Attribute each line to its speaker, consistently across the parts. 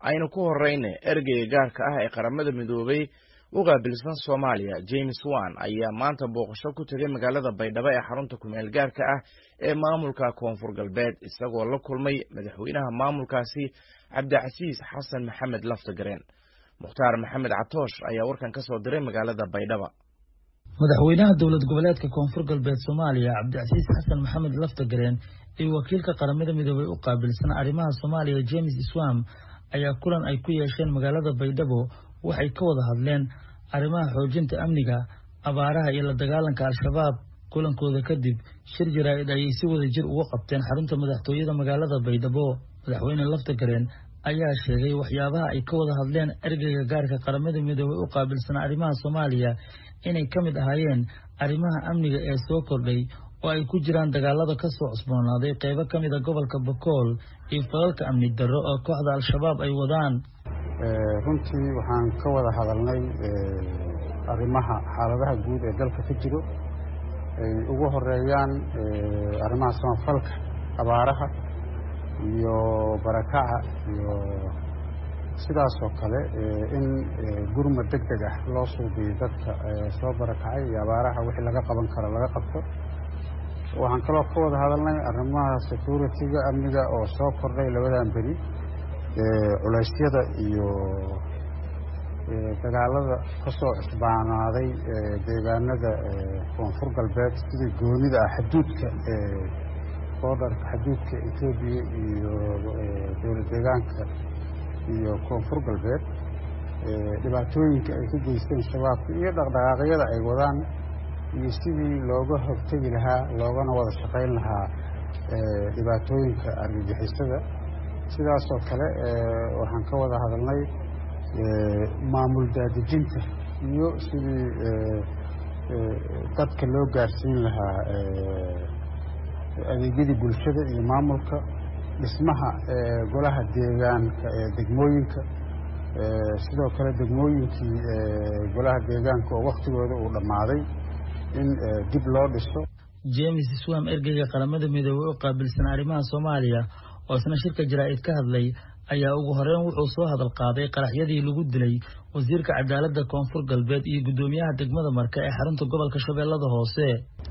Speaker 1: aynu ku horeyna ergeyga gaarka ah ee qaramada midoobay u qaabilsan soomaaliya james wan ayaa maanta booqasho ku tegay magaalada baydhabo ee xarunta kumeel gaarka ah ee maamulka koonfur galbeed isagoo la kulmay madaxweynaha maamulkaasi cabdicasiis xasan maxamed laftagareen mukhtaar maxamed catoosh ayaa warkan kasoo diray magaalada baydhaba
Speaker 2: madaxweynaha dowlad goboleedka koonfur galbeed soomaaliya cabdicasiis xasan maxamed laftagareen iyo wakiilka qaramada midoobay u qaabilsan arrimaha soomaaliya james swam ayaa kulan ay ku yeesheen magaalada baydhabo waxay ka wada hadleen arrimaha xoojinta amniga abaaraha iyo la dagaalanka al-shabaab kulankooda kadib shir jaraa'id ayay si wada jir uga qabteen xarunta madaxtooyada magaalada baydhabo madaxweyne laftagareen ayaa sheegay waxyaabaha ay ka wada hadleen ergeyga gaarka qaramada midoobay u qaabilsan arrimaha soomaaliya inay ka mid ahaayeen arrimaha amniga ee soo kordhay oo ay ku jiraan dagaalada ka soo cusboonaaday qeybo ka mid a gobolka bakool iyo falalka amni darro oo kooxda al-shabaab ay wadaan
Speaker 3: runtii waxaan ka wada hadalnay arrimaha xaaladaha guud ee dalka ka jiro ay ugu horeeyaan arrimaha samafalka abaaraha iyo barakaca iyo sidaasoo kale in gurmad deg deg ah loo suubiyo dadka soo barakacay iyo abaaraha wixii laga qaban karo laga qabto waxaan kaloo ka wada hadalnay arrimaha security-ga amniga oo soo kordhay labadan beri culeysyada iyo dagaalada ka soo cusbaanaaday deegaanada koonfur galbeed sidii goonida ah xaduudka boodharka xaduudka etoobiya iyo dowlad deegaanka iyo koonfur galbeed dhibaatooyinka ay ka geysteen shabaabka iyo dhaqdhaqaaqyada ay wadaan iyo sidii looga hortegi lahaa loogana wada shaqayn lahaa dhibaatooyinka argagixisada sidaasoo kale waxaan ka wada hadalnay maamul daadejinta iyo sidii dadka loo gaarsiin lahaa adeegyadii bulshada iyo maamulka dhismaha golaha deegaanka ee degmooyinka sidoo kale degmooyinkii golaha deegaanka oo waktigooda uu dhammaaday in dib loo dhiso
Speaker 2: james swam ergeyga qaramada midoobey u qaabilsan arrimaha soomaaliya oo isna shirka jaraa'id ka hadlay ayaa ugu horeyn wuxuu soo hadal qaaday qaraxyadii lagu dilay wasiirka cadaaladda koonfur galbeed iyo guddoomiyaha degmada marka ee xarunta gobolka shabeellada hoose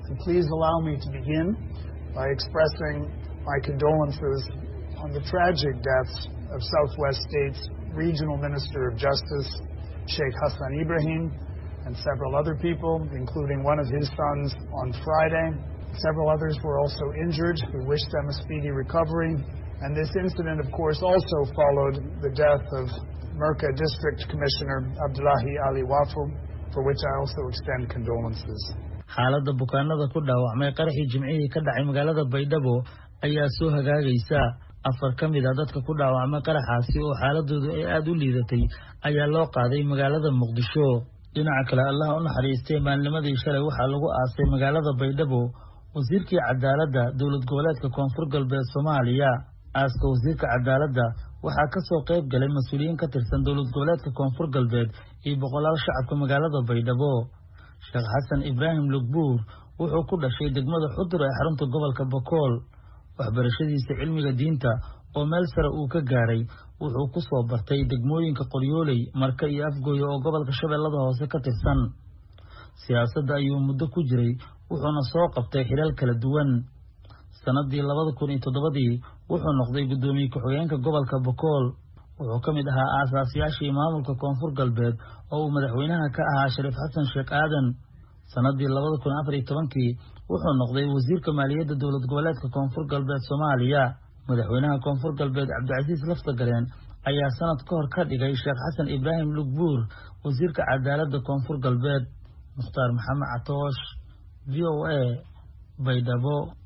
Speaker 4: by expressing my condolences on the tragic deaths of Southwest State's Regional Minister of Justice, Sheikh Hassan Ibrahim, and several other people, including one of his sons on Friday. Several others were also injured. We wish them a speedy recovery. And this incident, of course, also followed the death of Merca District Commissioner Abdullahi Ali Wafu, for which I also extend condolences.
Speaker 2: xaaladda bukaanada ku dhaawacmay qaraxii jimcihii ka dhacay magaalada baydhabo ayaa soo hagaagaysa afar ka mid a dadka ku dhaawacmay qaraxaasi oo xaaladoodu ay aada u liidatay ayaa loo qaaday magaalada muqdisho dhinaca kale allaha u naxariistay maalnimadii shalay waxaa lagu aasay magaalada baydhabo wasiirkii cadaaladda dowlad goboleedka koonfur galbeed soomaaliya aaska wasiirka cadaaladda waxaa ka soo qayb galay mas-uuliyiin ka tirsan dowlad goboleedka koonfur galbeed iyo boqolaal shacabka magaalada baydhabo sheekh xasan ibraahim lugbuur wuxuu ku dhashay degmada xudur ee xarunta gobolka bakool waxbarashadiisa cilmiga diinta oo meel sare uu ka gaaray wuxuu ku soo bartay degmooyinka qoryooley marka iyo afgooye oo gobolka shabeellada hoose ka tirsan siyaasadda ayuu muddo ku jiray wuxuuna soo qabtay xilal kala duwan sannadii labada kun iyo toddobadii wuxuu noqday guddoomiye ku-xigeenka gobolka bakool wuxuu ka mid ahaa aasaasyaashii maamulka koonfur galbeed oo uu madaxweynaha ka ahaa shariif xasan sheekh aadan sannadii labada kun afar iyo tobankii wuxuu noqday wasiirka maaliyadda dowlad goboleedka koonfur galbeed soomaaliya madaxweynaha koonfur galbeed cabdicasiis laftagareen ayaa sanad ka hor ka dhigay sheekh xasan ibraahim lugbuur wasiirka cadaaladda koonfur galbeed mukhtaar maxamed catoosh v o a baydhabo